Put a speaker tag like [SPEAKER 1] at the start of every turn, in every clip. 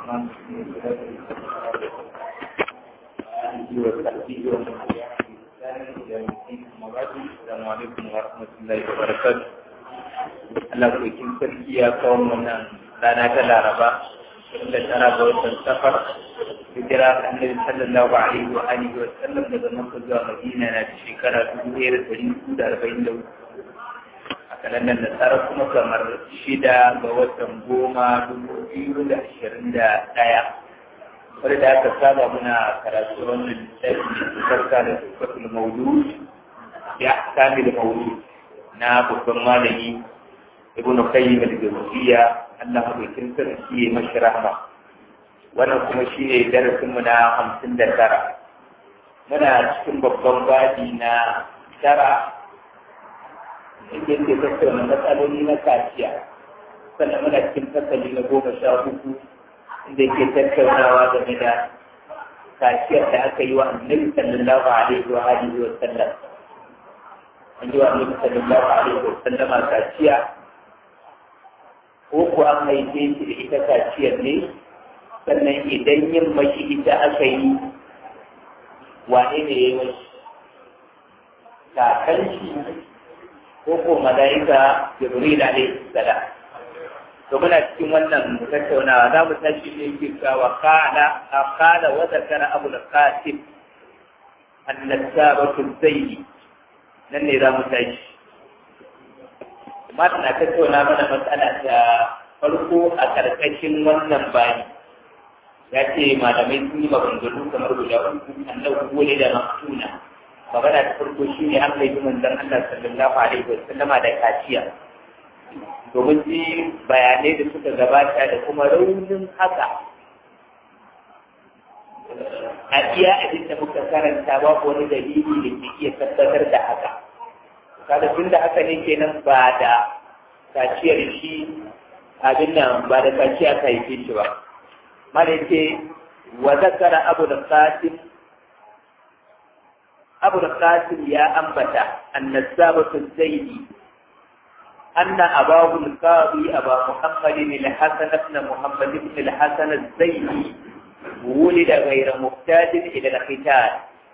[SPEAKER 1] الرحمن الرحيم وصحبه ومن تبعهم بإحسان إلى يوم الدين أما بعد السلام عليكم ورحمة الله وبركاته Allah kokin sarki ya kawo mana rana ta Laraba da tara ga watan safar hijira annabi sallallahu alaihi wa alihi wa sallam daga Makka zuwa Madina na da shekara dubu ɗaya da ɗari hudu da arba'in da hudu a kalandar nasara kuma kamar shida ga watan goma dubu biyu da ashirin da ɗaya wanda da aka saba muna karatu wannan littafi da farka da tufatul maulud ya kamil maulud na babban malami ibn qayyim al-jawziyya Allah madaukin sarki ya mashi rahma wannan kuma shine darasin mu na 59 muna cikin babban babi na tara inda yake tattauna matsaloli na kaciya sannan muna cikin fasali na goma sha uku inda yake tattaunawa game da kaciyar da aka yi wa annabi sallallahu alaihi wa alihi wa sallam an yi wa annabi sallallahu alaihi wa sallama kaciya ko ko an haife shi da ita kaciyar ne sannan idan yin mashi ita aka yi wane ne ya yi mashi kakan shi ko ko malaika jibril alaihi salam to muna cikin wannan tattaunawa za mu tashi ne yake cewa kana qala wa zakara abu al-qasim an-nasabatu zaidi nan ne za mu tashi mata na tattauna mana matsala ta farko a karkashin wannan bani ya ce malamai sun yi maganganu kamar guda uku annabi wale da maktuna magana ta farko shi ne an haifi manzon Allah sallallahu alaihi wa sallama da kaciya domin ji bayanai da suka gabata da kuma raunin haka a iya abin da muka karanta babu wani dalili da ke iya tabbatar da haka kada tun da haka ne kenan ba da kaciyar shi abin nan ba da kaciya ka haife shi ba mala ce wa zakara abu da qasim abu da qasim ya ambata annasabatu zaidi anna abahu al-qadi aba muhammad al-hasan ibn muhammad ibn al-hasan az-zaidi ولد غير محتاج إلى الختان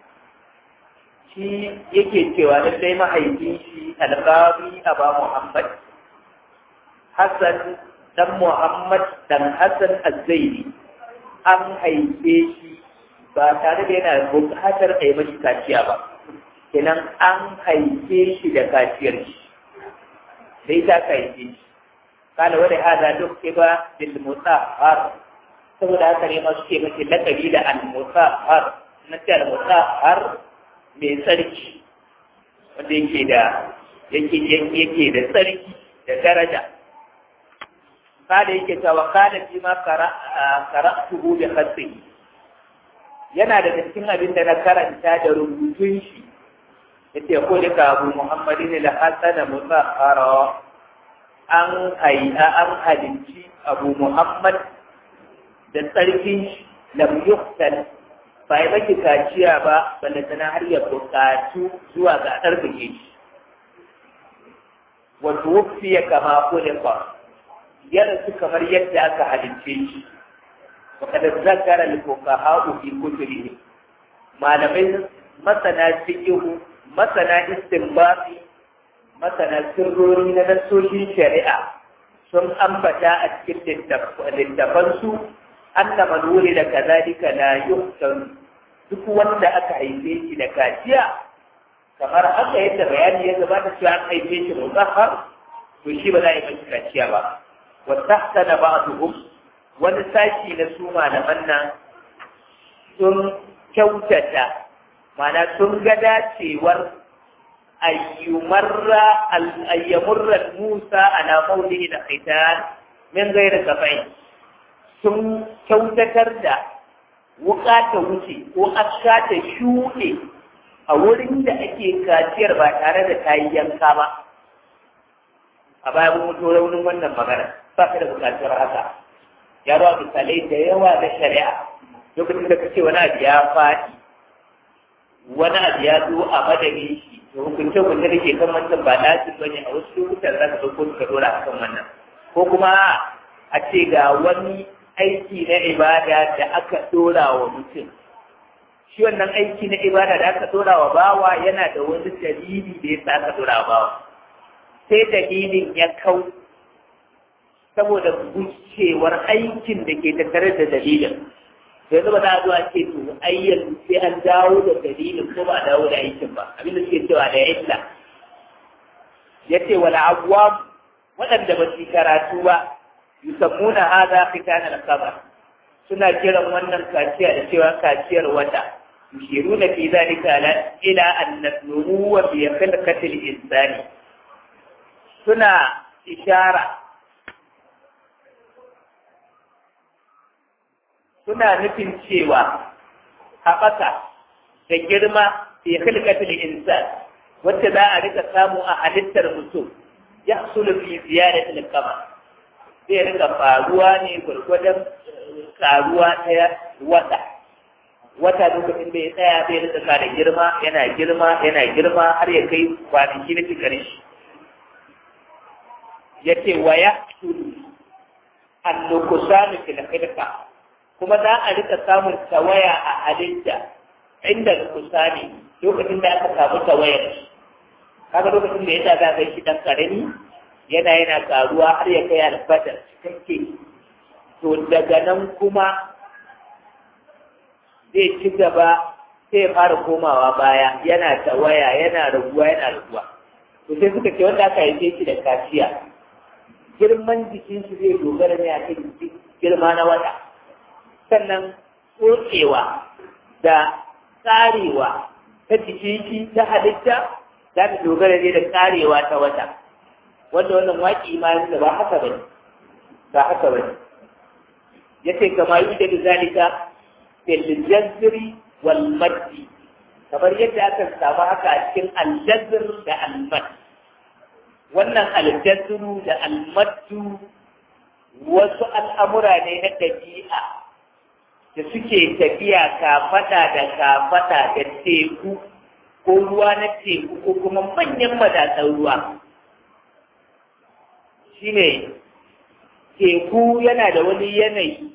[SPEAKER 1] shi yake cewa lallai mahaifin shi alƙabi aba Muhammad Hassan dan Muhammad dan Hassan Azzaini an haife shi ba tare da yana buƙatar a yi mashi kaciya ba kenan an haife shi da kaciyar shi sai ta haife shi kana wani hada duk ba bil mutahhar saboda haka ne ma suke mace lakabi da al mutahhar na ce al mutahhar mai tsarki wanda yake da yake yake da tsarki da daraja kada yake cewa kada fi ma qara'tuhu bi khatihi yana da cikin abin da na karanta da rubutun shi yace ko da ka Abu Muhammadin al-Hasan mutahhara an hayya an halinci Abu Muhammad da tsarkin shi lam yuqtal ba yi maki kaciya ba balle tana har ya buƙatu zuwa ga tsarkake shi wato wufi ya kama kulika ya rasu kamar yadda aka halince shi wakada zakara al-fuqaha fi kutubihim malamai masana fiqhu masana istinbati masana sirrori na nasoshin shari'a sun ambata a cikin littafansu anna man wulida kadhalika la yuhsan duk wanda aka haife shi da kaciya kamar haka yadda bayani ya gabata cewa an haife shi mutahhar to shi ba za a yi mashi kaciya ba wa tahsana ba'dhum wani sashi na su malaman nan sun kyautata mana sun ga dacewar ayyumarra ayyamurra Musa ala qawlihi da khitan min ghairi kafai sun kyautatar da wuka ta wuce ko aska ta shuɗe a wurin da ake kaciyar ba tare da ta yi yanka ba a baya mun mutu raunin wannan magana ba ka da bukatar haka ya ba misalai da yawa na shari'a lokacin da kace wani abu ya faɗi wani abu ya zo a madadin shi to hukunce hukunce da ke kan wannan ba lazim bane a wasu lokutan za ka ɗauko ka dora akan wannan ko kuma a ce ga wani aiki na ibada da aka dora wa mutum shi wannan aiki na ibada da aka dora wa bawa yana da wani dalili da ya sa aka dora wa bawa sai dalilin ya kau saboda gucewar aikin da ke tattare da dalilin yanzu ba za a zo a ce to ai yanzu sai an dawo da dalilin ko ba a dawo da aikin ba abin da suke cewa da illa ya ce wala abuwa waɗanda ba su karatu ba yusammuna hadha khitan al-qabr suna kiran wannan kaciya da cewa kaciyar wata yushiruna fi dhalika ila an nubuwa bi khalqati al-insani suna ishara suna nufin cewa haɓaka da girma fi khilqatil insan wacce za a rika samu a halittar mutum ya sulu fi ziyaratil kama zai rika faruwa ne gwargwadon karuwa ta wata wata lokacin da ya tsaya zai rika kada girma yana girma yana girma har ya kai kwanaki na cikin shi ya ce wa ya sulu an nukusanu fil khilqa kuma za a rika samun tawaya a halitta inda kusa ne lokacin da aka samu tawayar kaga lokacin da ya za kai shi dan karami yana yana karuwa har ya kai alfadar cikakke to daga nan kuma zai ci gaba sai ya fara komawa baya yana tawaya yana raguwa yana raguwa to sai suka ce wanda aka haife shi da kaciya girman jikin shi zai dogara ne a kan girma na wata sannan tsotsewa da tsarewa ta jikin shi ta halitta za ta dogara ne da tsarewa ta wata wanda wannan waƙi imanin da ba haka ba ne ba haka ba ne ya ce kama yi da zalika fil jazri wal maddi kamar yadda aka samu haka a cikin aljazr da almad wannan aljazru da almaddu wasu al'amura ne na ɗabi'a da suke tafiya kafada da kafada da teku ko ruwa na teku ko kuma manyan madatsan ruwa shine teku yana da wani yanayi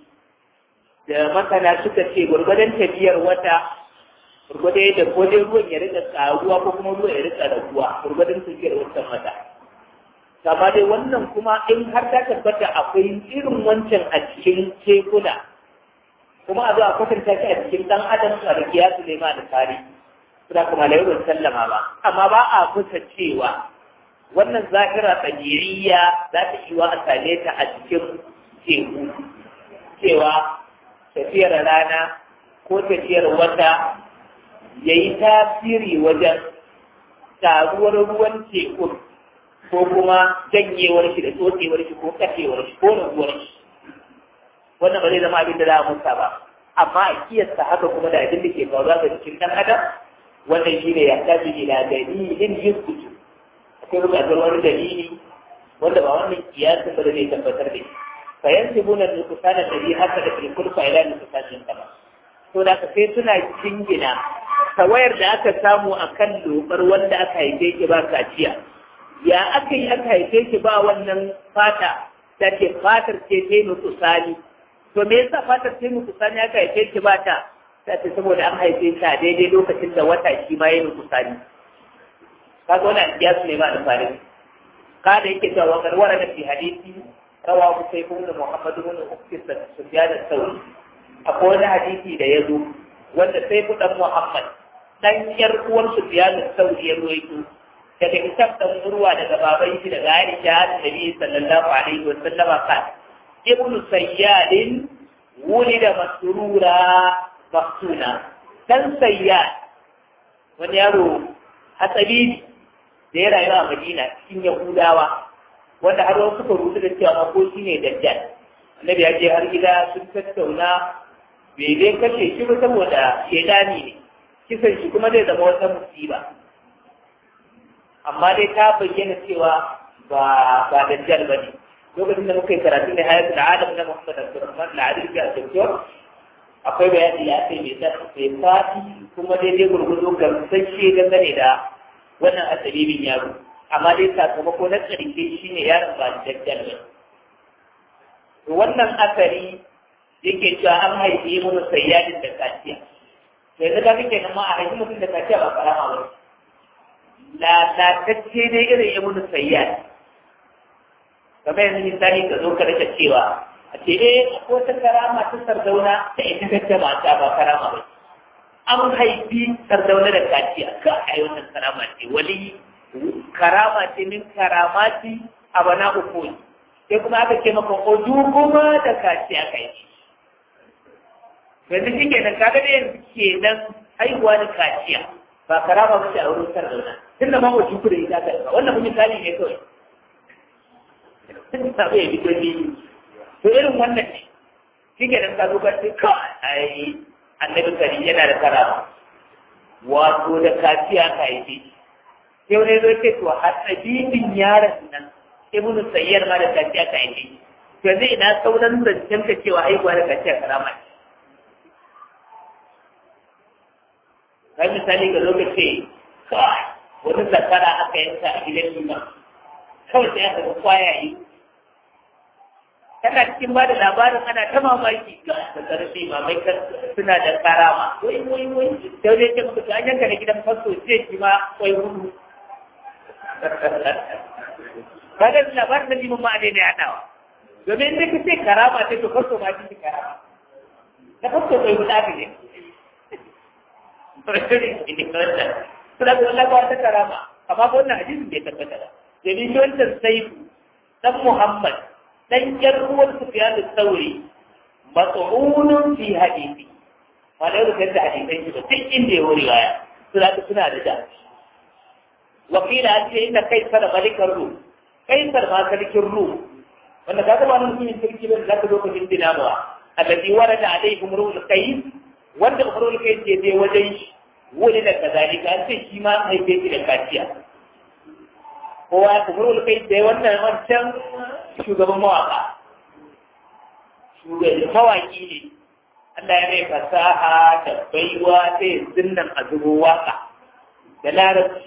[SPEAKER 1] da masana suka ce gwargwadon tafiyar wata gwargwadon yadda ko dai ruwan ya rika karuwa ko kuma ruwan ya rika raguwa gwargwadon tafiyar wancan wata kama dai wannan kuma in har ta tabbata akwai irin wancan a cikin tekuna kuma a zo a kwatanta shi a cikin dan adam a da kiyasu ne ma da tari suna kuma da yawan sallama ba amma ba a kusa cewa wannan zahira tsagiriya za ta yi wa a same ta a cikin teku cewa tafiyar rana ko tafiyar wata ya yi tasiri wajen taruwar ruwan tekun ko kuma janyewar shi da tsotsewar shi ko kashewar shi ko raguwar shi wannan ba zai zama abin da za a musa ba amma a kiyasta haka kuma da abin da ke faruwa ga cikin ɗan adam wannan shi ne ya tafi ila dalilin yuskutu akwai buƙatar wani dalili wanda ba wannan kiyasin ba da zai tabbatar da shi fa yansibuna nuqsana alladhi hasala fil kulfa ila nuqsanin kama to da ka sai suna jingina tawayar da aka samu akan lokar wanda aka haife ki ba kaciya ya aka yi aka haife ki ba wannan fata ta ce fatar ce ta yi nuqsani to me yasa fatar ta yi nuqsani aka haife ki ba ta ta ce saboda an haife ta daidai lokacin da wata shi ma ya nuqsani kaga wannan kiyasu ne ba da farin kada yake cewa wa karwara da fi hadisi rawa sai ibn Muhammad ibn Ukti Sufyan al-Thawri akwai wani hadisi da ya zo wanda sai ku dan Muhammad dan yar uwar Sufyan al-Thawri ya ruwaito daga kitab dan urwa daga baban shi daga Aisha Annabi sallallahu alaihi wa sallam kan ibn Sayyad wulida masrura maftuna dan Sayyad wani yaro hatsabi da ya rayu a Madina cikin Yahudawa wanda har wasu suka rubuta da cewa ko shi ne dajjal annabi ya je har gida sun tattauna bai dai kashe shi ba saboda shaidani ne kisan shi kuma zai zama wata musiba amma dai ta bayyana cewa ba ba dajjal ba ne lokacin da muka yi karatu ne hayatul adam na Muhammad Abdulrahman al-Adil ga Doktor akwai bayani ya ce mai mai fati kuma daidai gurgudu gamsashe dangane da wannan asabibin yaro amma dai sakamako na ƙarshe shi ne yaron ba dajjal ba wannan asari yake cewa an haifi mun sayyadin da kaciya sai da kake kenan ma a haifi mutum da kaciya ba karama ba lalatacce dai irin ibnu sayyad kamar yanzu misali ka zo ka rika cewa a ce eh ko ta karama ta sardauna ta ita kacce mata ba karama ba an haifi sardauna da kaciya ka a yi wannan karama ce wali karama ce min karamati a bana uku sai kuma aka ce maka oju kuma da kaciya ka yi yanzu shi kenan kaga da yanzu kenan haihuwa da kaciya ba karama ba ce a wurin sardauna tunda ma oju ku da ita ka wannan mun misali ne kawai sun samu ya fito ni to irin wannan ne shi ke nan kazo kan ka ai annabi kari yana da karama wato da kaciya ka yi sai wani zo ce to har tabibin yaron nan ibnu sayyar ma da kaciya ka yi to yanzu ina sauran zancen ka cewa haihuwa da kaciya karama ne kai misali ga lokaci kawai wani zakara aka yanka a gidan liman kawai sai aka ga kwayaye tana cikin ba da labarin ana ta mamaki da ƙarfi mamai suna da karama wai wai wai da wani ce mutu an yanka da gidan fasto zai ci ma wai hudu ba da labarin da liman ma a daina yaɗawa domin inda ka ce karama sai to fasto ma ci karama na fasto wai hudu aka ne suna da Allah ba wata karama amma ba wannan hadisin bai tabbata ba domin wancan saifu dan Muhammad dan yar uwar Sufyan al-Thawri mat'unun fi hadisi wala yau da hadisan shi ba sai inda ya wuri waya suna da suna da da wakila an ce inda kaisar malikar rum kaisar ma sarkin rum wanda kaga ba nan mutumin sarki ba da ka zo ka dindina ba alladhi warada alaihim ruul qais wanda umrul qais je je wajen shi wani da kazalika an ce shi ma haife shi da kaciya kowa umrul qais da wannan wancan shugaban mawaka shugaban mawaki ne Allah ya mai fasaha da baiwa sai zinnan a zubo waka da larabci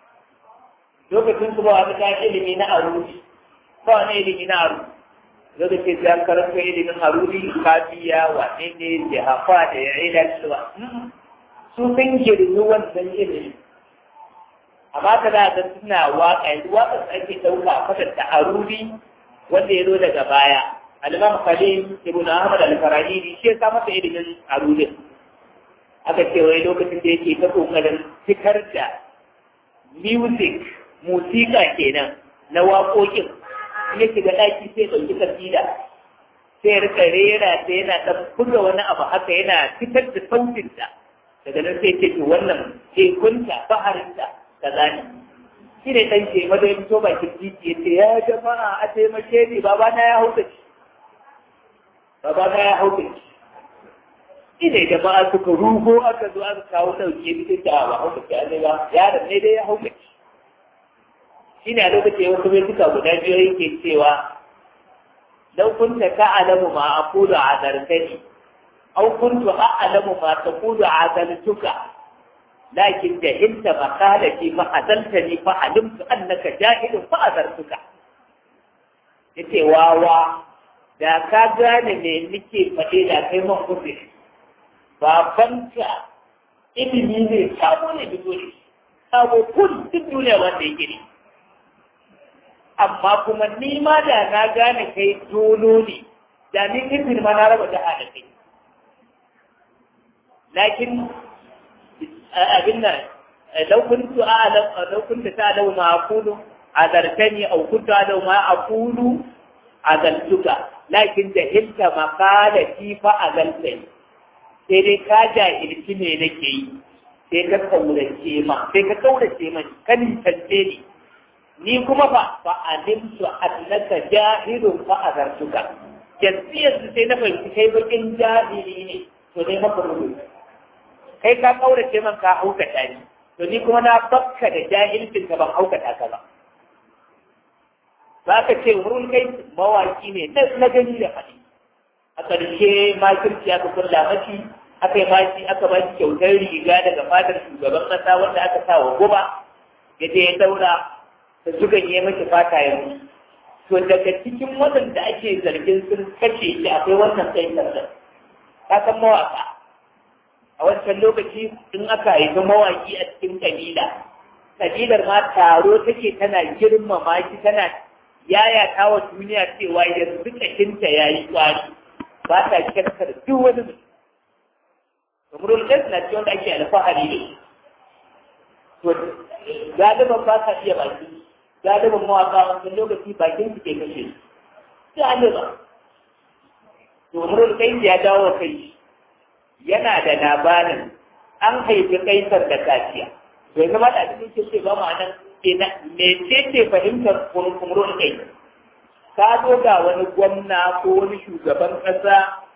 [SPEAKER 1] lokacin su ba wani ta ilimi na aruri ba wani ilimi na aruri lokacin da karanta ilimin aruri kafiya wane ne jihafa da ya ila cewa su sun girmi wannan ilimi amma ka za ga suna waka yanzu waka su ake ɗauka a kwatanta aruri wanda ya zo daga baya al-imam khalil ibn ahmad al-farahidi shi ya sa masa ilimin arudin aka ce wai lokacin da yake ta kokarin fitar da music musika kenan na waƙoƙin ya shiga ɗaki sai ɗauki kasida sai ya rika rera sai yana ɗan buga wani abu haka yana fitar da sautinta daga nan sai ce to wannan tekunta baharinta kaza ne shi ne ɗan ke maza ya fito bakin titi ya ce ya jama'a a taimake ni baba na ya hauka ci baba na ya hauka ci shi ne jama'a suka rugo aka zo aka kawo ɗauke bisa ta ba hauka ci an ba yaron ne dai ya hauka ci shi ne a lokacin wasu mai suka guda biyu yake cewa lau kunta ta'alamu ma aqulu adartani aw kuntu a'lamu ma taqulu adaltuka lakin jahilta maqalati fa adaltani fa alimtu annaka jahilun fa adartuka yace wawa da ka gane me nake faɗe da kai man kuɗi babanka ilimi ne sabo ne fito ne sabo kun duk duniya wanda yake ne amma kuma ni ma da na gane kai dolo ne da ni kifin ma na raba da kai lakin abin nan lau kuntu a'lam lau kuntu ta'lamu ma aqulu adartani aw kuntu a'lamu ma aqulu azaltuka lakin jahilta maqalati fa azaltani sai dai ka jahilci me nake yi sai ka kaurace ma sai ka kaurace ma kan tantance ni ni kuma fa fa alimtu annaka jahilun fa azartuka yanzu yanzu sai na fahimci kai bakin jahili ne to dai maka rubutu kai ka kaurace man ka haukata ni to ni kuma na bakka da jahilcin ka ban haukata ka ba za ka ce wurin kai mawaki ne na gani da faɗi a ƙarshe makirci aka kulla mashi aka yi mashi aka ba shi kyautar riga daga fadar shugaban ƙasa wanda aka sa wa guba ya je ya daura da sukan yi mashi fata ya mutu to daga cikin waɗanda ake zargin sun kashe shi akwai wannan sai sarda ka san mawaka a wancan lokaci in aka haifi mawaki a cikin kabila kabilar ma taro take tana girmama shi tana yayata wa duniya cewa yanzu kashinta ya yi kwari ba ta kyarkar duk wani mutum Umrul Qais na cikin wanda ake alfahari da shi. To, galiban ba ka iya baki, galiban mawaka wancan lokaci bakin su ke kashe su. Galiban. To, Umrul Qais ya dawo kai yana da labarin an haifi kaisar da kaciya. To, yanzu ma da cikin ke ce ba ma nan me ce ce fahimtar Umrul Qais? Ka zo ga wani gwamna ko wani shugaban ƙasa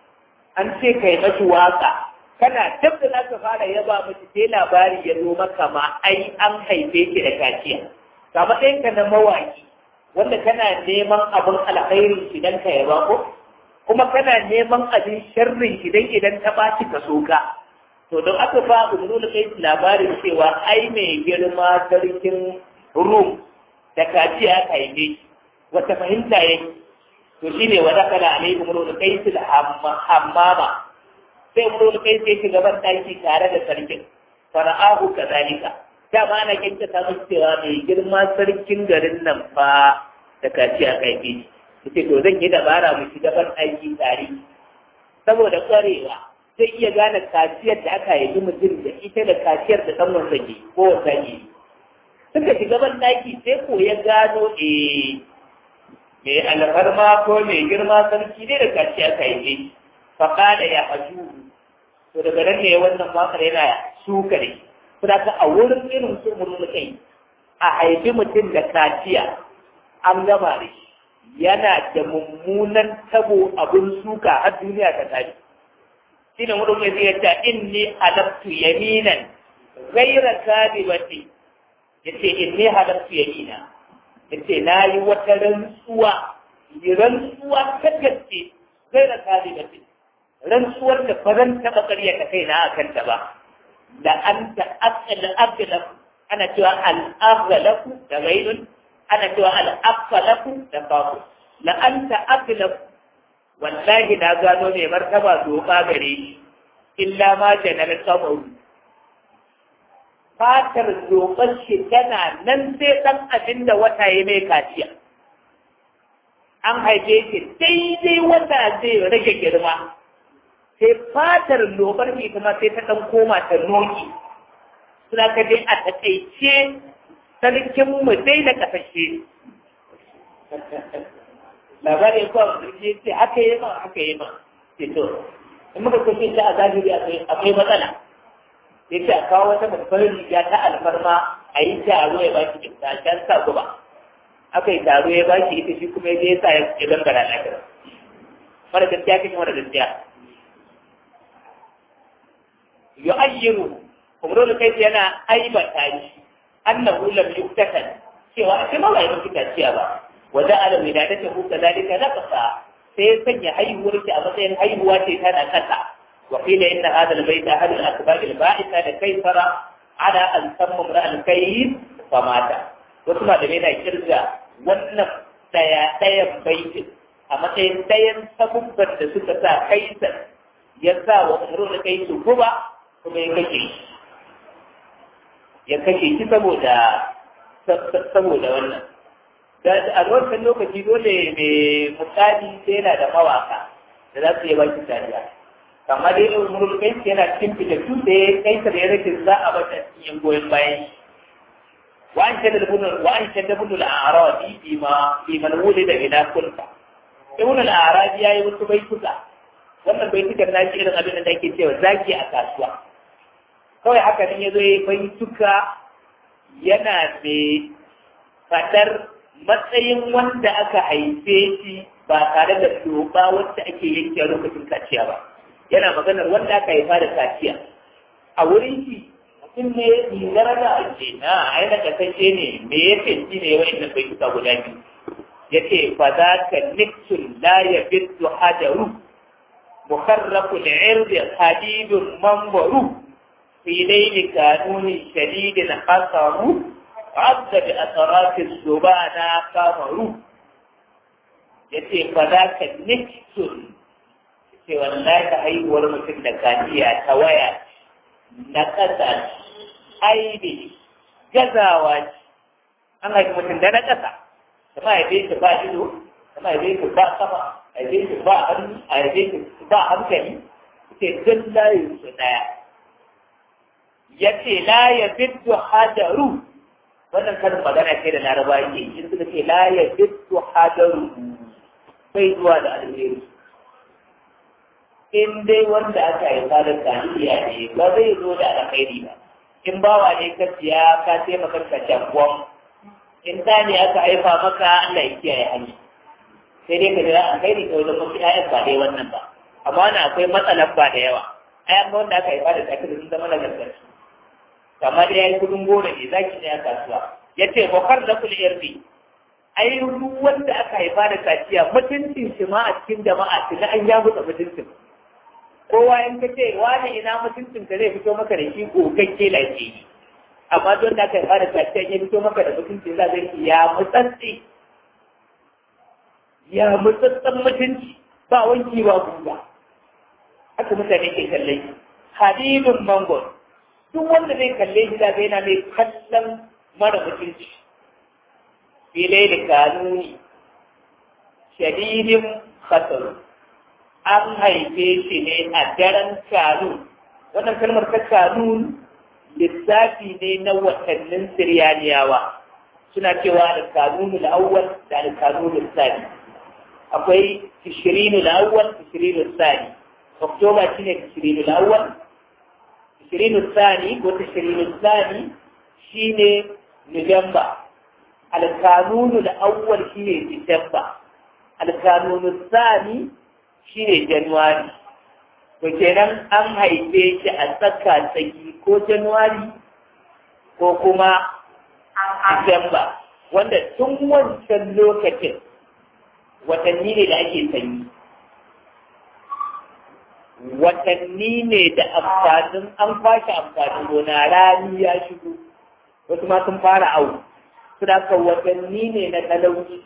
[SPEAKER 1] an ce kai mashi waka kana dab da zaka fara yaba miki sai labari ya zo maka ma ai an haife ki da kaciya ga matsayin ka na mawaki wanda kana neman abin alkhairin shi dan ka yaba ko kuma kana neman abin sharrin shi dan idan ta baci ka soka to don aka ba umrul kai labarin cewa ai mai girma sarkin rum da kaciya ka haife wata fahimta yake to shine wa dakala alaihi umrul qais hammama sai umrul kai sai shiga ban daki tare da sarkin fara'ahu kazalika da ma ana kinta ta musu cewa mai girma sarkin garin nan fa da kaci a kai ce yace to zan yi dabara mu shiga ban daki tare saboda kwarewa zai iya gane kaciyar da aka yi mutum da ita da kaciyar da dan wanda ke ko wanda ke suka shiga ban daki sai ko ya gano eh mai alfarma ko mai girma sarki ne da kaciya aka yi faƙada ya haju to daga nan ne wannan wakar yana suka ne kuma ka a wurin irin su kai a haifi mutum da kaciya an gama da shi yana da mummunan tabo abin suka har duniya ta tashi shi ne mutum zai yadda inni halabtu yaminan gaira kadibati yace inni halabtu yamina yace na yi wata rantsuwa rantsuwa ta gaske gaira kadibati rantsuwar da ba zan taɓa ƙarya ta kai na akan ta ba da an ta akala aglaku ana cewa al-aghlaku da ghairun ana cewa al-aqlaku da babu la an ta aglaku wallahi na gano mai martaba doka gare shi illa ma janar kamaru fatar dokar shi tana nan sai ɗan abin da wata ya mai kaciya an haife shi daidai wata zai rage girma sai fatar lobar mai kuma sai ta ɗan koma ta noki suna ka dai a taƙaice sarkin mu dai da ƙasashe labari ko a ƙarshe ce haka yi ma haka yi ma ce to in muka kashe ta a zahiri akwai matsala sai ce a kawo wata babbar riga ta alfarma a yi taro ya ba shi kyauta a can sa guba aka yi taro ya ba shi ita shi kuma ya je ya sa ya gangara lafiya mara gaskiya kashe mara gaskiya yu'ayyiru umrul kai yana aibata shi annahu lam yuktakan cewa a ma bai miki taciya ba wa ja'ala wiladatahu kadhalika naqsa sai ya sanya haihuwar ki a matsayin haihuwa ce tana kasa wa qila inna hadha albayt ahad al-asbab al-ba'itha da kaysara ala an sammu al-kayyid fa mata wasu malamai na kirga wannan daya dayan baitin a matsayin dayan sabubban da suka sa kaisar ya sa wa umrul kai su guba kuma ya kashe shi ya kashe shi saboda saboda wannan da a wancan lokaci dole mai mutane sai yana da mawaka da za su yi baki tariya kamar dai umrul kai yana cikin fitattu da ya kai sa da ya rage za a bata cikin goyon bayan shi وأن شد ابن وأن شد ابن الأعرابي بما بمن ولد إلى كلفة ابن الأعرابي يا يوسف بيتك wannan bai tukar na shi irin abin da ake cewa zaki a kasuwa kawai haka nan ya zo ya bai tuka yana mai fadar matsayin wanda aka haife shi ba tare da doba wacce ake yanke lokacin kaciya ba yana maganar wanda aka haifa da kaciya a wurin shi mutum ne rigar da ake na aina kasance ne me ya fenti ne wa inda bai tuka guda biyu ya ce fa za ka nixon la ya bitu hajaru مخرق العرض حديد منبر في ليل كانون شديد خطر عض بأطراف الزبانة قمر يتي فذاك نكس ce wallahi ta haihuwar mutum da kaciya ta waya na ƙasa aibi gazawa ce an haifi mutum da na ƙasa kuma haife shi ba ido kuma haife shi ba kafa haife shi ba hannu a haife shi ba hankali ce duk layin su ɗaya ya ce la ya biddu hadaru wannan karin magana ce da laraba yake in suka ce la ya biddu hadaru bai zuwa da alheri in dai wanda aka haifa da kaniya ne ba zai zo da alkhairi ba in bawa ne ka siya ka taimaka ka jangwam in da ne aka haifa maka Allah ya kiyaye hanya sai dai ka jira alkhairi ka wajen mafi ayan ba dai wannan ba amma wani akwai matsalan ba da yawa ayan ba wanda aka haifa da tsaki da sun zama nagartattu kamar da ya yi kudin goro ne za ki a kasuwa ya ce bakar da kula yarfi ai duk wanda aka haifa da kaciya mutuncin shi ma a cikin jama'a shi an ya mutsa mutuncin kowa in ka ce wani ina mutuncin ka zai fito maka da shi gogagge lafiya yi amma don da aka haifa da kaciya ya fito maka da mutuncin za zai ya mutsatsi ya mutsatsan mutunci ba wanki ba guga haka mutane ke kallon hadibin mangon duk wanda zai kalle shi da zai na mai kallon mara mutunci filai da kanuni shadidin khatar an haife shi ne a daren kanun wannan kalmar ta kanun lissafi ne na watannin siriyaniyawa suna cewa da kanunu awwal da kanunu sani akwai tishirinu awwal tishirinu sani oktoba shine tishirinu awwal تشرين الثاني وتشرين الثاني شيني نوفمبر القانون الأول شيني ديسمبر القانون الثاني شيني جنواري وكينان أن هيفيش أسكا سيكي كو جنواري ko kuma Disamba wanda tun wancan lokacin watanni ne da ake sanyi watanni ne da amfanin an kwashe amfanin gona rani ya shigo wasu ma sun fara awu su da watanni ne na talauci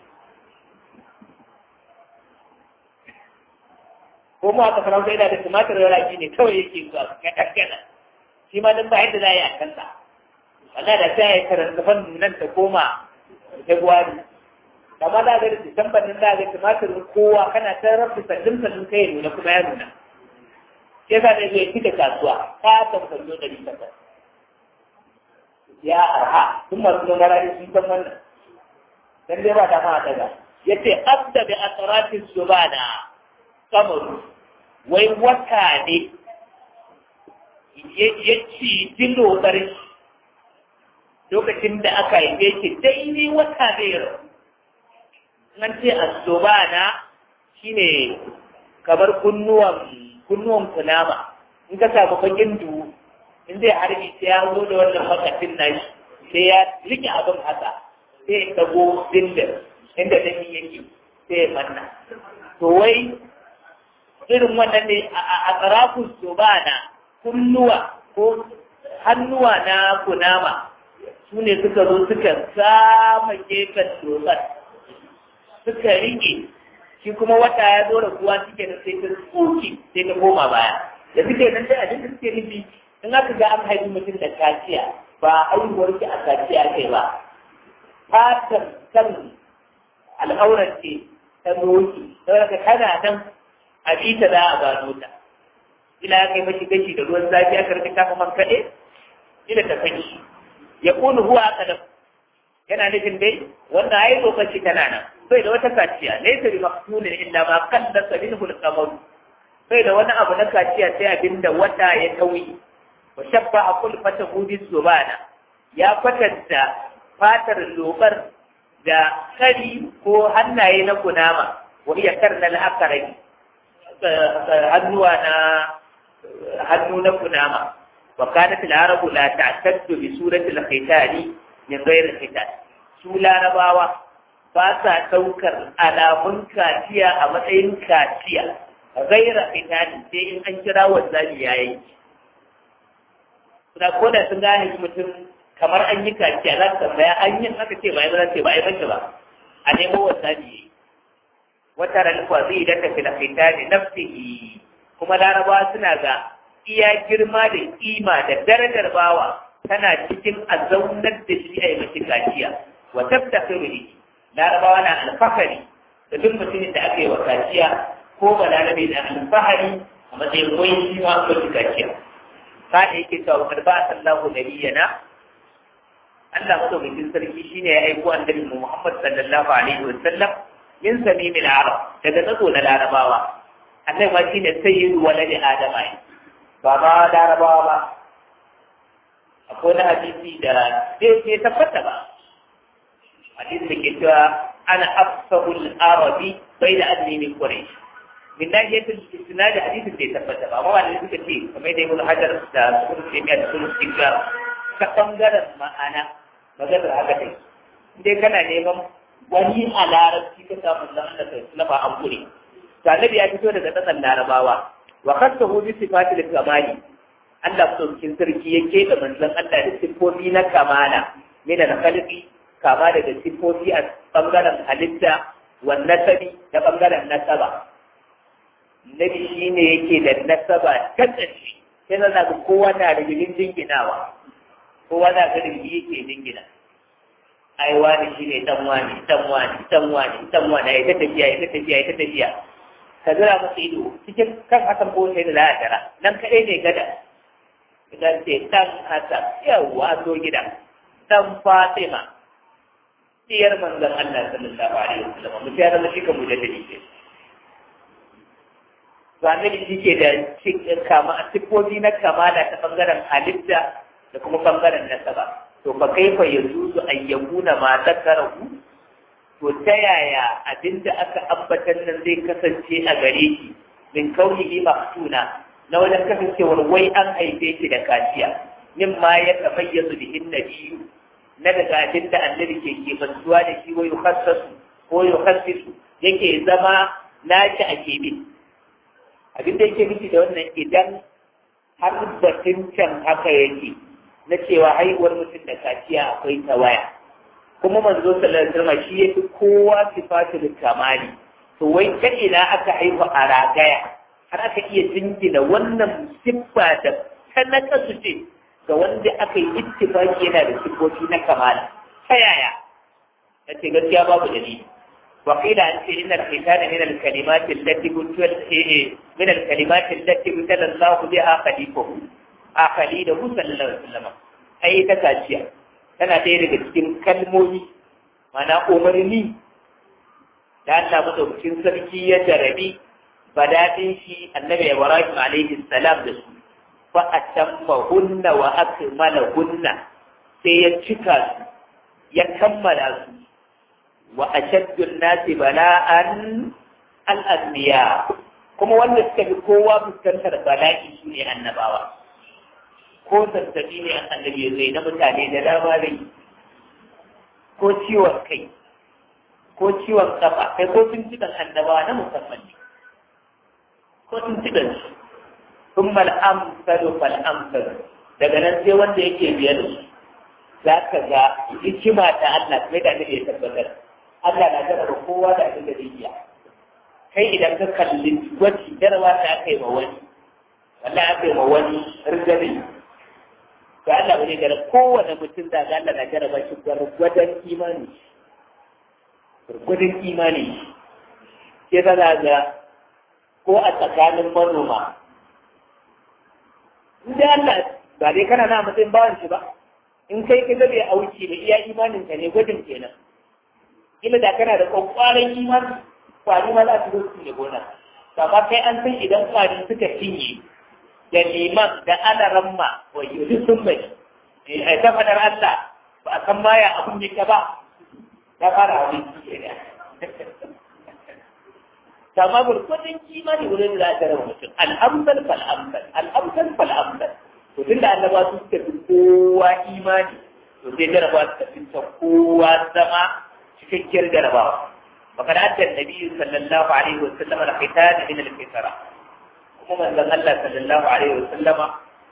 [SPEAKER 1] ko mu aka farauta yana da tumatir raki ne kawai yake zuwa kaɗan shi ma dan ba yadda za a yi a kansa wannan da sai ya karanta fannin nan ta koma February amma da ga Disamba nan da ga tumatirin kowa kana ta rafi sallin sallin kai nuna kuma ya nuna sai sa da zai fita kasuwa ta tambayo da rika ta ya arha sun masu nuna rani sun san wannan dan dai ba ta ma daga yace abda bi atratis subana kamaru wai wata ne ya ci dilo ƙarshe lokacin da aka haife shi daidai wata zai rasu nan ce asobana shine kamar kunnuwan kunnuwan kunama in ka samu bakin duhu in zai harbi sai ya zo da wannan makafin nashi sai ya rike abin haka sai ya dago dindin inda dami yake sai ya manna to wai irin wannan ne a tsarafin sobana kunnuwa ko hannuwa na kunama su ne suka zo suka sama gefen dosar suka rike shi kuma wata ya zo da kuwa suke da sai ta tsoki sai ta koma baya da suke nan dai abin da suke nufi in aka ga an haifi mutum da kaciya ba haihuwar ki a kaciya kai ba fatan kan al'aurar ce ta doki saboda kana nan a bita za a gano ta ila ya kai mashi gashi da ruwan zafi aka rika kafa man kaɗe ila ta fashi ya kunu huwa aka da yana nufin dai wanda ai lokaci tana nan bai da wata kaciya laysa bi maqtulin illa ma qaddasa minhu al-qamar bai da wani abu na kaciya sai abinda wata ya tauyi wa shabba a kulfata hudin zubana ya kwatanta fatar lobar da kari ko hannaye na kunama wa iya karnal akarai hannuwa na hannu na kunama wa kanat al-arabu la ta'taddu bi surati al-khitani min ghayr al-khitan su larabawa ba sa daukar alamun kaciya a matsayin kaciya ghayra khitani sai in an kira wanzami yayi da ko da sun gane mutum kamar an yi kaciya za su tambaya an yi haka ce ba ya ce ba ya bace ba a nemo wanzami yayi wata ralfa zai da tafi da khitani nafsihi kuma larabawa suna ga iya girma da kima da darajar bawa tana cikin a zaunar da shi a yi mace kaciya wa tabtakiru ne larabawa na alfahari da duk mutumin da aka yi wa kaciya ko ba larabe na alfahari a matsayin wai shi ma ko shi kaciya ka da yake cewa kar ba sallahu nabiyyana Allah madaukakin sarki shine ya aiko annabi Muhammad sallallahu alaihi wa sallam min samimil arab daga tsaso na larabawa annabi ma shine sayyidu waladi adama ba ma larabawa ba akwai na hadisi da bai ke tabbata ba hadisi da ke cewa ana afsahul arabi bai da anni min quraish min nahiyatul istinad hadisin bai tabbata ba amma wanda suka ce kamar da ibnu hajar da sun ce mai sun shiga ta bangaren ma'ana maganar haka dai dai kana neman wani a larabci ka samu zan da kai na ba an kure to annabi ya fito daga tsakan larabawa wa khassahu bi sifatil kamali Allah saukin sarki ya keɓe manzon Allah da siffofi na kamala min al-khalqi kama daga siffofi a bangaren halitta wa nasabi da bangaren nasaba nabi shine yake da nasaba ta ƙarshe sai na ga kowa na da rigin jinginawa kowa na ga rigin yake jingina ai wani shine dan wani dan wani dan wani dan wani ai ta tafiya ai ta tafiya ai ta tafiya ka zira masa ido cikin kan hasan ko sai da la'adara nan kadai ne gada idan ce ɗan Hassan yawwa zo gida ɗan Fatima diyar manzon Allah sallallahu alaihi wasallam mu ya zama shi kan mujaddidi ce Zane da shi ke da cikin kama siffofi na kamala ta bangaren halitta da kuma bangaren nasaba to fa kaifa yajuzu an yakuna ma zakarahu to ta yaya abinda aka ambatan nan zai kasance a gare shi min kaunihi maftuna na wajen kasancewar wai an haife shi da kaciya min ma ya tamayyazu bihin nabiyyu na daga abin da annabi ke kebantuwa da shi wai yukhassasu ko yukhassisu yake zama naci a kebe abin da yake nufi da wannan idan har batun can haka yake na cewa haihuwar mutum da kaciya akwai tawaya kuma manzo sallallahu alaihi wasallam shi yafi kowa sifatul kamali to wai ta ina aka haihu a ragaya har aka iya jingina wannan siffa da ta nakasu ce ga wanda aka yi ittifaki yana da siffofi na kamala ta yaya ta ce gaskiya babu dalili wa qila an ce inna al-khitana min al-kalimati allati kuntu min al-kalimati allati kuntu Allah biha khalifahu a khalidahu sallallahu alaihi wasallam ai ta kaciya tana ɗaya daga cikin kalmomi mana umarni da Allah madaukakin sarki ya jarabi badadin shi annabi Ibrahim alaihi salam da su fa atamma hunna wa akmala hunna sai ya cika su ya kammala su wa ashaddu an-nasi bala'an al-anbiya kuma wanda suka fi kowa fuskantar bala'i su ne annabawa ko zazzabi ne annabi zai na mutane da dama zai ko ciwon kai ko ciwon kafa kai ko tuntuɓen annabawa na musamman ne ko tuntuɓen su sun mal'amsalu fal'amsalu daga nan sai wanda yake biye da su za ka ga hikima ta Allah kai da ya tabbatar Allah na jarraba kowa da abin da zai iya kai idan ka kalli gwaji jarawa ta aka yi ma wani wallahi aka yi ma wani rigari to Allah bane da kowane mutum da Allah na jarraba shi gwargwadon imani gwargwadon imani ke za ga ko a tsakanin manoma inda Allah ba dai kana na matsayin bawan shi ba in kai ka bai auki da iya imanin ka ne gwajin kenan kila da kana da kwakwaran imani kwari ma za su zo su ne gona amma kai an san idan kwari suka cinye da liman da alaramma wa yuzu sun bai a ta fadar Allah ba a san maya abun yake ba ya fara abin ke da kama gurgurdin kimani wurin da za a mutum al'amsal fal'amsal al'amsal fal'amsal to tun da annaba su suka fi kowa imani to sai jaraba su tafi ta kowa zama cikakkiyar jarabawa وقد أتى النبي صلى الله عليه وسلم الختان من الفطرة kuma manzon Allah sallallahu alaihi wa sallama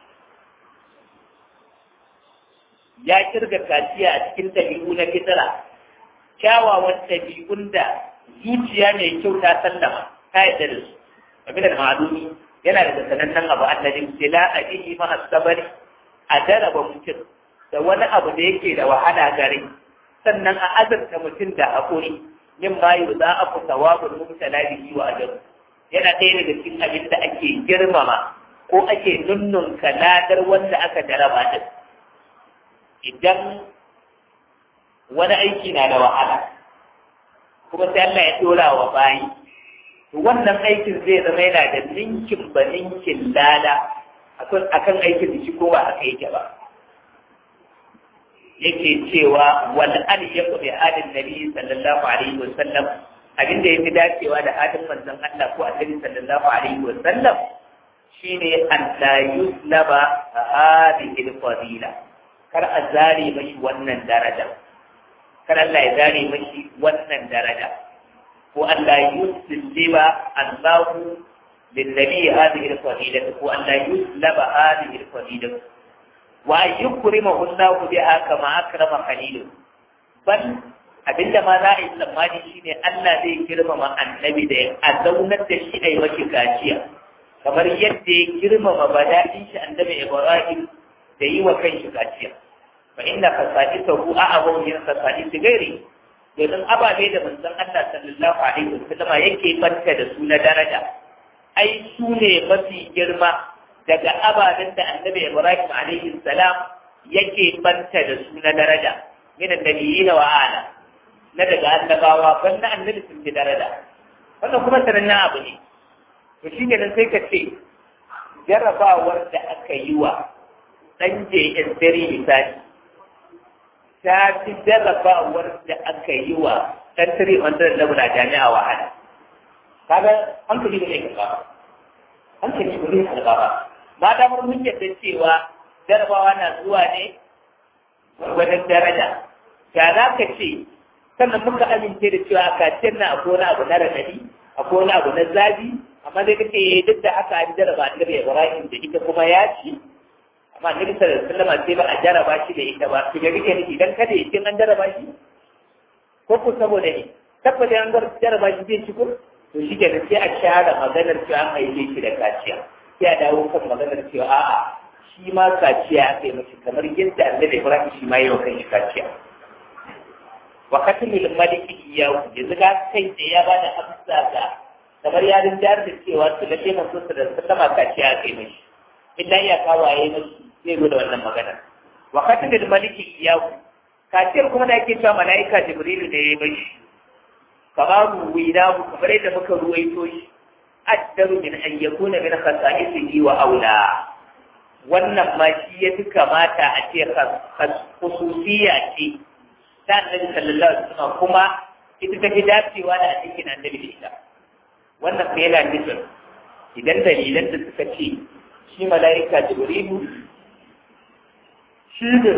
[SPEAKER 1] ya kirga kaciya a cikin tabi'u na fitara kyawawan tabi'un da zuciya mai kyau ta sallama ta yadda da su abin da ma'alumi yana da sanannen abu annabi sila ajihi ma asabari a jaraba mutum da wani abu da yake da wahala gare sannan a azurta mutum da haƙuri min ma yi za a fi sawabul mubtala bihi wa ajab yana ɗaya daga cikin abin da ake girmama ko ake nunnun ladar wanda aka jaraba din idan wani aiki na da wahala kuma sai Allah ya dora wa bayi to wannan aikin zai zama yana da ninkin ba ninkin lada akan aikin da shi ko ba aka yake ba yake cewa wal an yaku bi hadin nabi sallallahu alaihi wa sallam abin da yafi dacewa da hadin manzon Allah ko annabi sallallahu alaihi wa sallam shine an la yuslaba hadhihi al-fadila kar a zare mashi wannan daraja kar Allah ya zare mashi wannan daraja ko Allah yusliba Allahu للنبي هذه الفضيلة وأن لا يسلب هذه الفضيلة وأن يكرمه الله بها كما أكرم خليله بل abinda ma za a yi tsammani shi ne Allah zai girmama annabi da a zaunar da shi a yi mashi kaciya kamar yadda ya girmama badaɗin shi annabi Ibrahim da yi wa kan shi kaciya fa inna fasadisahu a'awu min fasadisi gairi domin ababe da manzon Allah sallallahu alaihi wasallam yake banta da su na daraja ai su ne mafi girma daga ababen da annabi Ibrahim alaihi salam yake banta da su na daraja min annabiyina wa ala na daga annabawa banda annabi sun fi daraja wannan kuma sanannen abu ne to shi ne sai ka ce jarrabawar da aka yi wa ɗan JS dare misali ta fi jarrabawar da aka yi wa ɗan tare wanda da na jami'a wahala kaga hankali ba zai karɓa ba hankali ba zai karɓa ba ma damar mun yadda cewa jarabawa na zuwa ne wajen daraja ya za ka ce sannan muka amince da cewa a kaciyar na akwai wani abu na radadi akwai wani abu na zabi amma dai kake yi duk da haka an jaraba annabi Ibrahim da ita kuma ya ci amma annabi sallallahu alaihi wasallam sai ba a jaraba shi da ita ba to ga kike nufi idan kada yake an jaraba shi ko ko saboda ne tabbata an jaraba shi zai ci ko to shi ke sai a share maganar cewa an haife shi da kaciya sai a dawo kan maganar cewa a'a shi ma kaciya aka yi mashi kamar yadda annabi Ibrahim shi ma yi wa kanshi kaciya wa katimil maliki iyahu yanzu ga kai da ya bada amsa ga kamar ya rinjar da cewa su da kenan su da sallama kaciya aka yi mashi illa ya kawaye mashi zai zo da wannan magana wa katimil maliki iyahu kaciyar kuma da ake cewa mala'ika jibrilu da ya yi mashi kama ruwainahu kamar yadda muka ruwaito shi addaru min an yakuna min khasa'isihi wa aula wannan ma shi ya fi kamata a ce khususiyya ce ta annabi sallallahu alaihi wasallam kuma ita ta fi dacewa da a cikin annabi da ita wannan kuma yana nufin idan dalilan da suka ce shi mala'ika jibrilu shi ne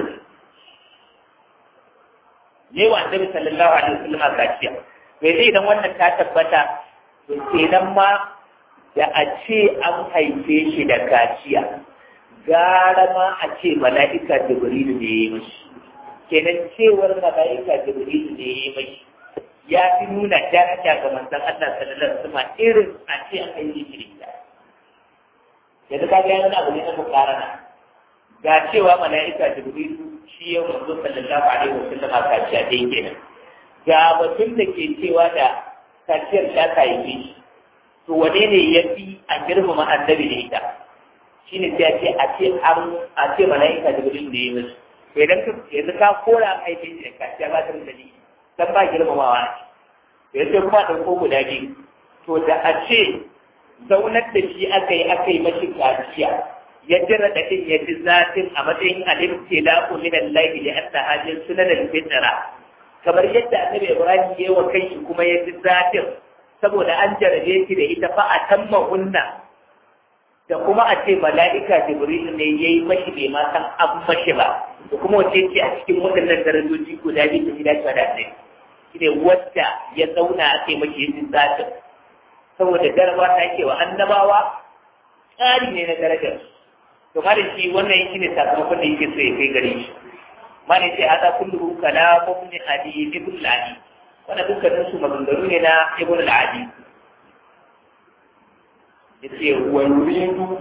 [SPEAKER 1] ne wa annabi sallallahu alaihi wasallam kaciya me zai idan wannan ta tabbata to kenan ma da a ce an haife shi da kaciya gara ma a ce mala'ika jibrilu ne ya yi mashi kenan cewar mala'ika jibrilu ne ya yi mashi ya fi nuna daraja ga manzon Allah sallallahu alaihi wasallam irin a ce an haife shi da yanzu ka ga yana abu ne na mukarana ga cewa mala'ika jibrilu shi ya manzo sallallahu alaihi wasallam a kaciya dai kenan ga batun da ke cewa da kaciyar ta haife shi to wane ne ya fi a girmama annabi da ita shi ne sai a ce a ce an a ce mala'ika da gudun da ya musu to idan ka yanzu ka kora an haife shi da kaciya ba ta da dalili dan ba girmamawa a ce to yanzu kuma ɗauko guda biyu to da a ce zaunar da shi aka yi aka yi mashi kaciya ya ji raɗaɗin ya ji zafin a matsayin alimce la min Allah li anna hajin sunan al-fitra kamar yadda annabi Ibrahim ya yi wa kanshi kuma ya ji zafin saboda an jarabe shi da ita fa a tamma hunna da kuma a ce mala'ika jibril ne ya yi mashi bai ma san an mashi ba da kuma wace ce a cikin waɗannan darajoji guda biyu ta gida ta da shi ne wadda ya zauna a kai mashi yin zafin saboda daraba ta ke wa annabawa tsari ne na darajar to ma da shi wannan shi ne sakamakon da yake so ya kai gare shi ma ne ce hada kullu kalamun ne adi ibn al-adi wannan dukkanin su maganganu ne na ibn al-adi yace wa yuridu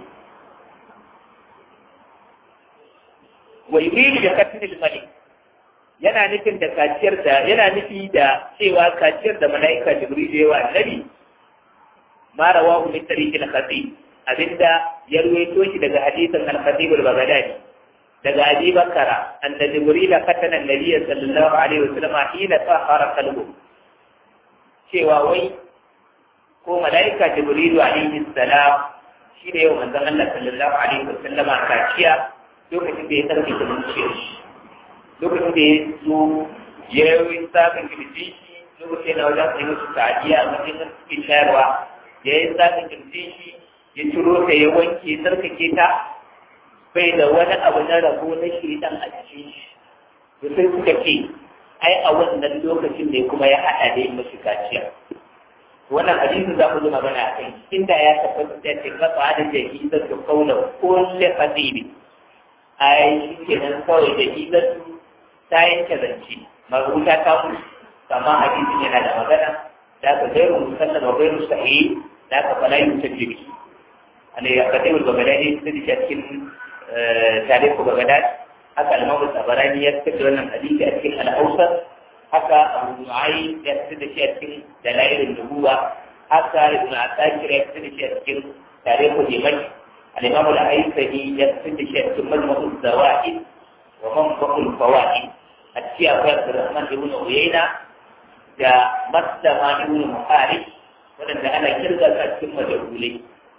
[SPEAKER 1] wa yuridu da katil malik yana nufin da kaciyar da yana nufi da cewa kaciyar da malaika jibril ya wa annabi ma rawahu min tariqil khatib abinda ya ruwaito shi daga hadisin al-khatib al-baghdadi daga abi bakara anna jibril fatana an-nabiy sallallahu alaihi wasallam hina tahara qalbu cewa wai ko malaika jibril alaihi salam shi ne yau manzon Allah sallallahu alaihi wasallama kaciya lokacin da ya tsarki da zuciyar shi lokacin da ya zo ya yi sabon kirji shi lokacin na wajen sai musu ta'adiyya a matsayin suke shayarwa ya yi sabon kirji shi ya ciro ta ya wanke tsarkake ta bai da wani abu na rabo na shaidan a cikin shi da sai suka ce ai a wannan lokacin ne kuma ya haɗa da yin mashi kaciya wannan hadisin za ku zo magana a kai inda ya tabbata da ce kafa da jahi da su kauna kulle fasibi ai shi ke nan kawai jahi da su ta yanke zance marubuta ta mutu amma hadisin yana da magana da ka gairu musallan wa gairu sahih da ka fala yin tajribi ana ya kadai ba gada ne su da cikin tarihi ba gada haka al-mawdu tabarani ya fitar da wannan hadisi a cikin al-awsat haka abu nu'ayi ya fitar da shi a cikin dalailin nubuwa haka ibn asakir ya fitar da shi a cikin tarihi dimashq al-imam al-aisani ya fitar da shi a cikin majmu'uz zawaid wa manbaqul fawaid a cikin akwai abdurrahman ibn uyayna da maslama ibn muharib wadanda ana kirga su a cikin majahulai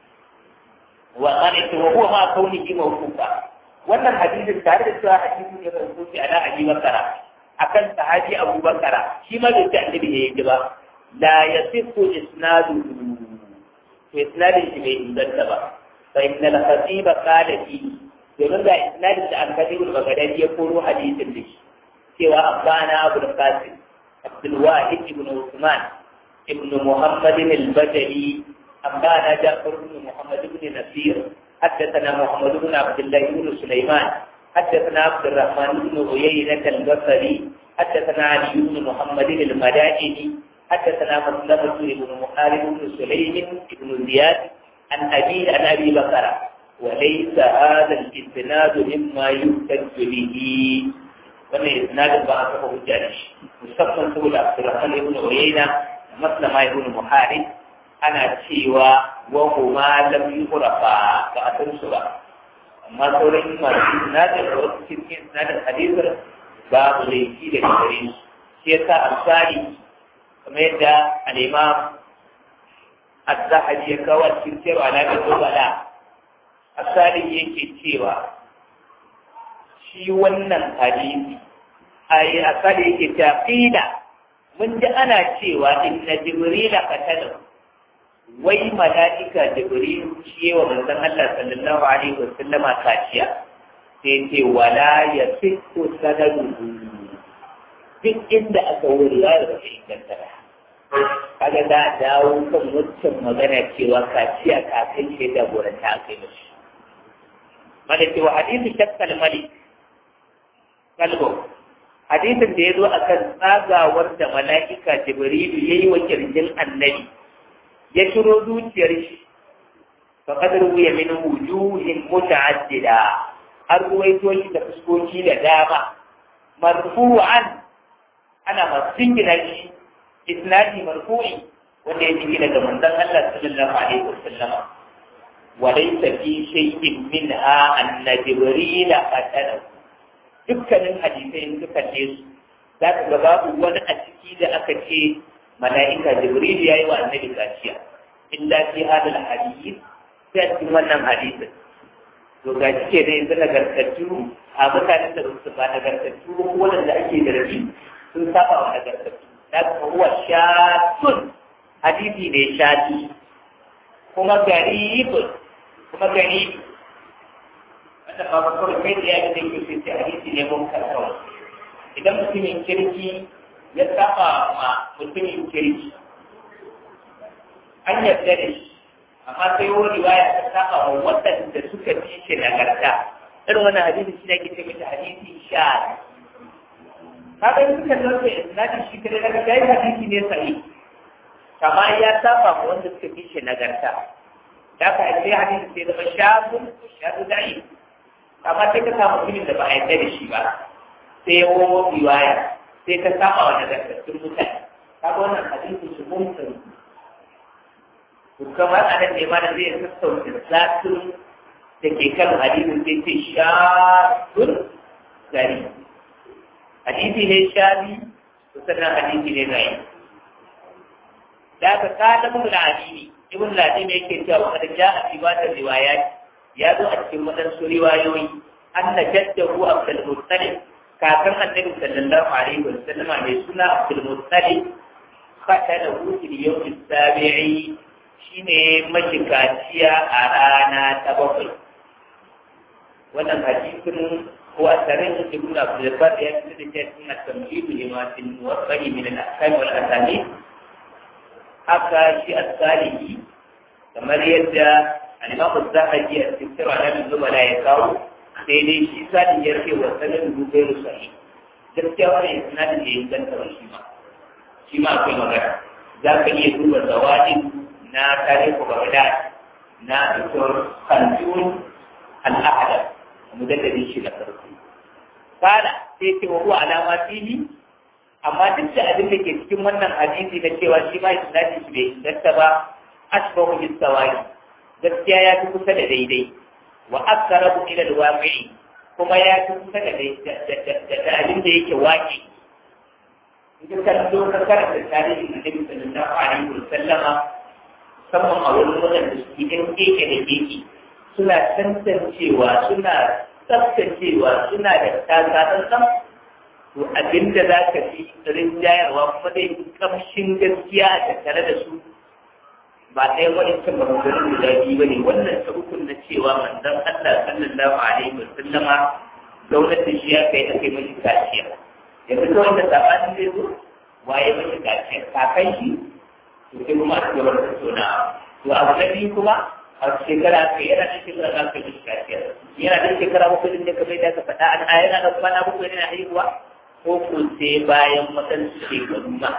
[SPEAKER 1] wa qanita wa huwa ma kaunihi mawqufa wannan hadisin tare da cewa hadisin ya rubuta ala abi bakara akan sahabi Abu Bakara shi ma bai ce annabi ne yake ba la yasifu isnadu to isnadin shi bai inganta ba fa inna al-khatiba qala fi domin da isnadin da al-khatib al-baghdadi ya koro hadisin da shi cewa abana Abu Qasim Abdul Wahid ibn Uthman ibn Muhammad al-Bajali أنبانا جعفر بن محمد بن نصير حدثنا محمد بن عبد الله بن سليمان حدثنا عبد الرحمن بن عيينة البصري حدثنا علي بن محمد المدائني حدثنا مسلمة بن محارب بن سليم بن زياد عن أبي عن أبي بكر وليس هذا الإسناد مما يحتج به wannan isnadin ba a taɓa hujja da shi musamman saboda Abdurrahman ibn Uyayna da Maslama ibn Muharib ana cewa wa huma lam yuqrafa ba a san su ba amma sauran masu sinadar da wasu cikin sinadar hadisar babu laifi da gare su shi yasa alfari kamar yadda al'imam az-zahabi ya kawo cikin cewa alaƙar zubala asali yake cewa shi wannan hadisi ai asali yake cewa qila mun ji ana cewa inna jibrila qatalahu wai mala'ika jibril shi wa manzon Allah sallallahu alaihi wa sallama kaciya sai ce wala ya fito sanadu duk inda aka wuri ya da shi inganta ba kaga da dawo kan wancan magana cewa kaciya kafin shi da goranta aka yi mashi malaki wa hadisi shakkal malik kalbo hadisin da ya zo akan tsagawar da mala'ika jibrilu yayi wa kirjin annabi ya shiro zuciyar shi fa qad ruwiya min wujuhin muta'addida har ruwaito shi da fuskoki da dama marfu'an ana masu jingina shi isnadi marfu'i wanda ya jingina daga manzon Allah sallallahu alaihi wasallam wa laysa fi shay'in minha anna jibril qatala dukkanin hadisai in suka ce su za ka ga babu wani a ciki da aka ce mala'ika jibril ya yi wa annabi kaciya illa fi hadal hadith sai a cikin wannan hadisin to ga shi ke da yanzu nagartattu a mutanen da su ba nagartattu ko wanda ake da rabi sun saba wa nagartattu da kuma huwa shatun hadisi ne shati kuma garibun kuma garibi wanda ba ba kawai kai da ya ga dai ke sai hadisi ne mun karkawa idan mutumin kirki ya saba ma mutumin kirki an yarda da shi amma sai wani riwaya ta saba wa waɗanda suka fi shi nagarta irin wannan hadisi shi ne ke ce mata hadisi sha kaga in suka dauke isnadin shi kare daga kai hadisi ne sahi kama ya saba ma wanda suka fi shi nagarta da ka sai hadisi sai zama shafin shafi da'i amma sai ka samu mutumin da ba a yarda da shi ba sai ya wowo riwaya sai ka saba wa nagartattun mutane kaga wannan hadisin shi munkari to kamar anan ne ma da zai sassauta zatin da ke kan hadisin sai ce shafin gari hadisi ne shafi to sannan hadisi ne gari da ka kada mun da hadisi ibn ladim yake cewa kada ja'a fi bada riwayat ya zo a cikin wadansu riwayoyi anna jaddahu abdul muttalib kakan annabi sallallahu alaihi wa sallama mai suna abdul muttalib fatana hu fil yawm as-sabi'i shine mashikaciya a rana ta bakwai wannan hadisin ko asarin ibn abdul bar ya ce da cikin at-tamhid lima fil muwaffaqi min al-ahkam wal asanid haka shi as-salihi kamar yadda al-imam az-zahabi a cikin alamin zubala ya kawo sai dai shi sani ya ce wa sanin dubai sahi gaskiya wani isnadin da ya ganta ba shi ma shi ma akwai magana za ka iya duba zawadi na tarihi bagdad na dr kanjun al-ahadar mujaddadin shi na farko kana sai ce wa huwa alama fihi amma duk da abin da ke cikin wannan hadisi na cewa shi ma isnadin shi bai inganta ba asbahu bis sawari gaskiya ya fi kusa da daidai wa aqrabu ila al-waqi'i kuma ya fi kusa da da abin da yake waki idan ka zo ka karanta tarihin Annabi sallallahu alaihi wa sallama musamman a wani wajen da suke ɗan keke da keke suna tantancewa suna tsaftacewa suna da tsantsan to abinda za ka fi rinjayarwa kuma dai kamshin gaskiya a tattare da su ba ɗaya waɗancan maganganun guda biyu ba ne wannan ta ukun na cewa manzon Allah sallallahu alaihi wa sallama gwamnati shi ya kai ake mashi kaciya yanzu ta wanda sabanin zai zo waye mashi kaciya kakan shi to sai kuma a gaba da tona to abu na biyu kuma a shekara ka yana da shekara za ka mashi kaciya yana da shekara bakwai ne kamar da ka faɗa an a yana da kwana bakwai ne na haihuwa ko ko sai bayan waɗansu shekaru ma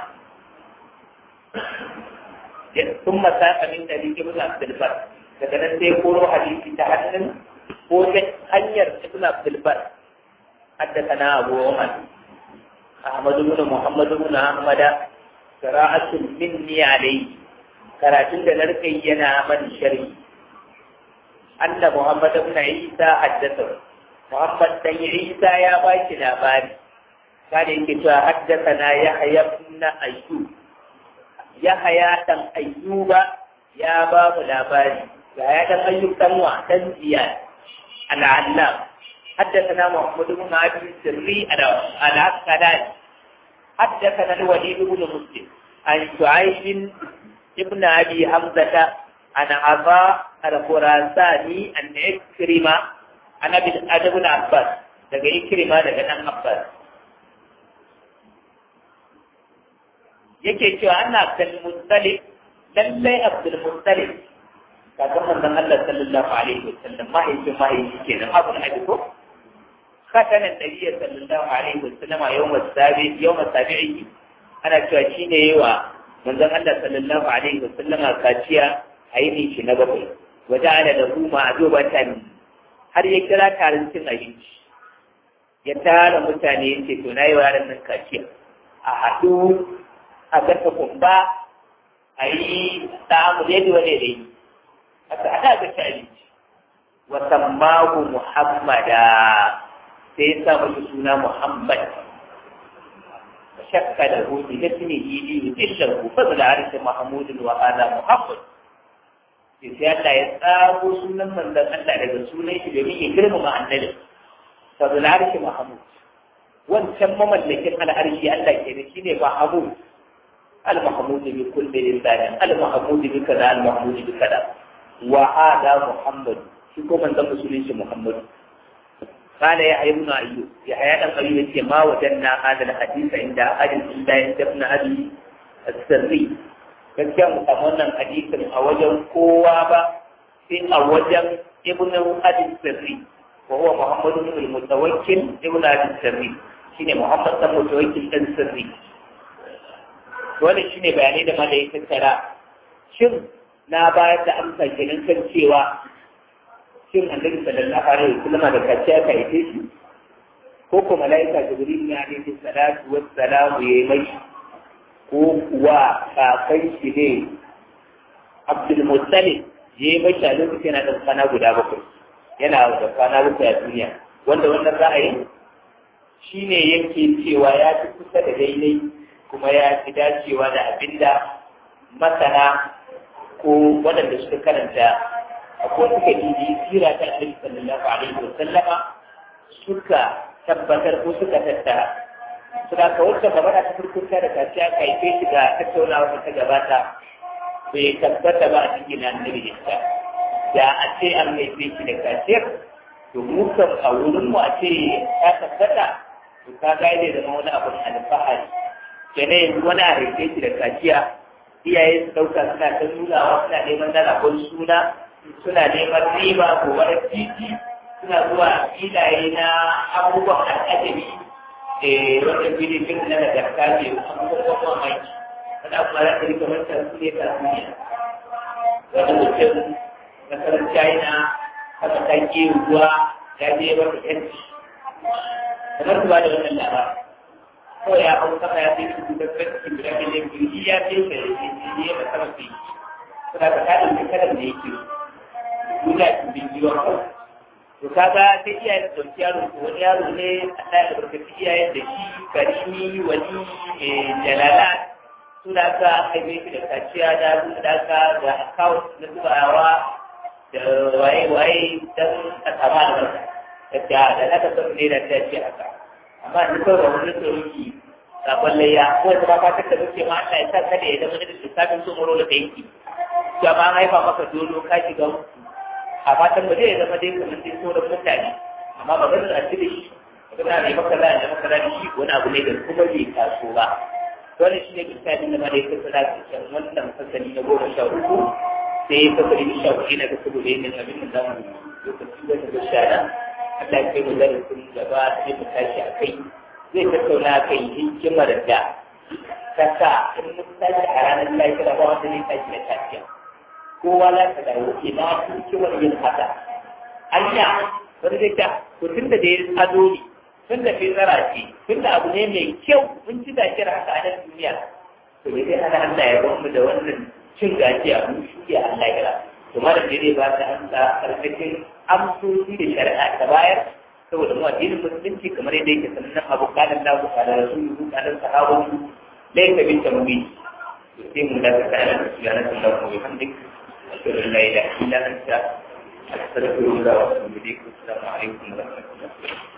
[SPEAKER 1] ثم ساق من طريق ابن عبد البر daga nan sai koro hadisi ta hannun ko ta hanyar ibn abdul bar حدثنا أبو عمر أحمد بن محمد بن أحمد قراءة مني عليه karatun da narkai yana man shari anna Muhammad ibn Isa haddatha Muhammad dan Isa ya ba shi labari kada yake cewa haddathana Yahya ibn Ayyub Yahya dan Ayyuba ya ba mu labari ga ya dan Ayyub dan wa dan Ziyad al-Allam حدثنا محمود بن ابي السري العسقلاني حدثنا الوليد بن مسلم عن شعيب ابن ابي حمزه عن عطاء الخراساني عن عكرمه عن ابي ادب بن عباس daga ikrima daga dan abbas yake cewa ana abdul muttalib lallai abdul muttalib kakan manzon Allah sallallahu alaihi wasallam mahaifin mahaifi kenan abu na ko ختن النبي صلى الله عليه وسلم يوم السابع يوم السابع ana cewa shi ne yi wa manzon Allah sallallahu alaihi wa sallama kaciya a yi shi na bakwai waje ana da huma a zobatan har ya kira taron cin abinci ya tara mutane ya ce to na yi wa yaran nan kaciya a haɗu a gasa kumba a yi samu yadda wani da yi aka haɗa gasa abinci wa sammahu muhammada sai ya sa masa suna Muhammad shakka da hudu da tuni yi yi illar ku fadla arshi Mahmud wa ala Muhammad sai sai Allah ya tsaro sunan manzon Allah daga sunan shi domin ya girmama annabi fadla arshi Mahmud wancan mamallakin al'arshi Allah ke da shi ne Mahmud al-Mahmud bi kulli lisan al-Mahmud bi kaza al-Mahmud bi kaza wa hada Muhammad shi ko manzon musulunci Muhammad قال يا ابن أيوب يا حياة أيوب ما وجدنا هذا الحديث عند أحد إلا عند ابن أبي السري gaskiya mu samu wannan hadisin a wajen kowa ba sai a wajen ibn abi sirri wa huwa muhammad ibn al-mutawakkil ibn abi sirri shine muhammad ibn mutawakkil dan sirri dole shine bayanai da malai tattara shin na bayar da amsa kenan kan cewa shin annabi sallallahu alaihi wasallam da kaciya ka yi shi ko ko malaika jibril ne alaihi salatu wassalamu yayi mai ko kuwa kakan shi ne abdul muttalib yayi mai a lokacin yana da kwana guda bakwai yana da kwana bakwai a duniya wanda wannan ra'ayin shine yake cewa ya fi kusa da daidai kuma ya fi dacewa da abinda masana ko waɗanda suka karanta ko suka bibi sira ta Annabi sallallahu alaihi wa sallama suka tabbatar ko suka tattara suna ka wacce magana ta farko ta da kaciya ka yi shi ga tattaunawa da ta gabata bai tabbata ba a cikin annabi isa da a ce an haife shi da kaciyar to mu kan a wurin mu a ce ta tabbata to ka ga zai zama wani abu alfahari kenan yanzu wani a haife shi da kaciya iyaye su ɗauka suna ta nunawa suna neman na rabon suna suna neman riba ko wani titi suna zuwa filaye na abubuwan al'ajabi eh wanda filifin na nagarta ne abubuwan mamaki wanda kuma za ta rika manta su ne ta duniya wani mutum na karan china haka ta ke ruwa ya je wata yanci kamar su ba da wannan labarin kawai ya hau sama ya fi su da kwanci guda miliyan biyu ya fi da ya da sama fi suna ka kaɗin da kaɗan da yake duniya su bin jiwa kawai to kaga sai iyayen da ɗauki yaro ko wani yaro ne Allah ya albarkaci iyayen da shi karimi wani jalala suna ka haife shi da kaciya da da ka da account na zubawa da waye-waye don a sama da barka da da na ka san ne da ta ce haka amma ni kawai ba wani tsoronki sabon layya ko da ba ta da muke ma Allah ya sa kada ya zama da lissafin sun muro da yanki to amma an haifa maka dolo ka shiga mutu a fatan ba zai zama dai kamar dai sauran mutane amma ba ganin a cire shi magana ne maka za a maka za shi wani abu ne da kuma bai taso ba wannan shi ne misalin da ma dai kasa da cikin wannan fasali na goma sha uku sai fasali na sha uku na ga saboda yin abin da za mu lokaci wata da shana Allah ya kai mu darasin gaba sai mu tashi a kai zai tattauna kai hikimar da ta sa in mun tashi a ranar lafiya ba wanda zai tashi da tafiya kowa za ka dawo ina hikimar yin haka anya wani zai ta to tun da dai ado ne tun da fitsara ce tun da abu ne mai kyau mun ci gajiyar haka a nan duniya to bai zai hana Allah ya bamu da wannan cin gajiya mun shuke Allah ya to mara da zai ba ta amsa karkashin amsoshi da shari'a ta bayar saboda mu addinin musulunci kamar yadda yake sannan abu kalan da ku kana rasuluhu kalan sahabu laysa bi tamwi sai mu da ta kana da subhanahu wa bihamdik ashhadu an la ilaha illa anta astaghfiruka wa atubu ilaik assalamu alaikum wa rahmatullahi